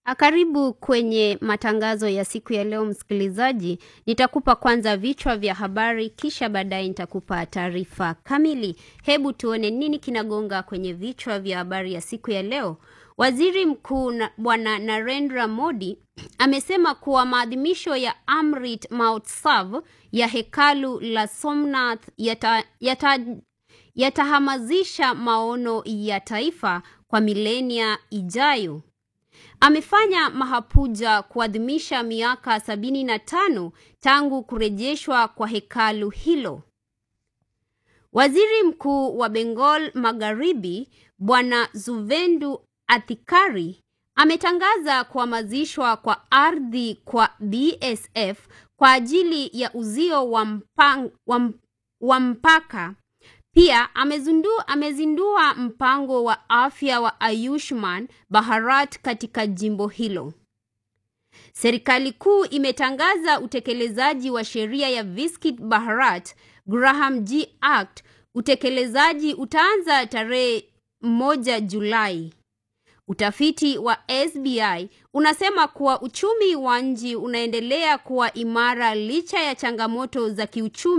Karibu kwenye matangazo ya siku ya leo msikilizaji. Nitakupa kwanza vichwa vya habari kisha baadaye nitakupa taarifa kamili. Hebu tuone nini kinagonga kwenye vichwa vya habari ya siku ya leo. Waziri Mkuu na Bwana Narendra Modi amesema kuwa maadhimisho ya Amrit Mahotsav ya hekalu la Somnath yata, yata, yatahamasisha maono ya taifa kwa milenia ijayo. Amefanya mahapuja kuadhimisha miaka sabini na tano tangu kurejeshwa kwa hekalu hilo. Waziri Mkuu wa Bengal Magharibi Bwana Zuvendu Athikari ametangaza kuhamazishwa kwa ardhi kwa BSF kwa ajili ya uzio wa, mpang, wa, wa mpaka. Pia amezindua, amezindua mpango wa afya wa Ayushman Bharat katika jimbo hilo. Serikali kuu imetangaza utekelezaji wa sheria ya Viksit Bharat Graham G Act. Utekelezaji utaanza tarehe moja Julai. Utafiti wa SBI unasema kuwa uchumi wa nchi unaendelea kuwa imara licha ya changamoto za kiuchumi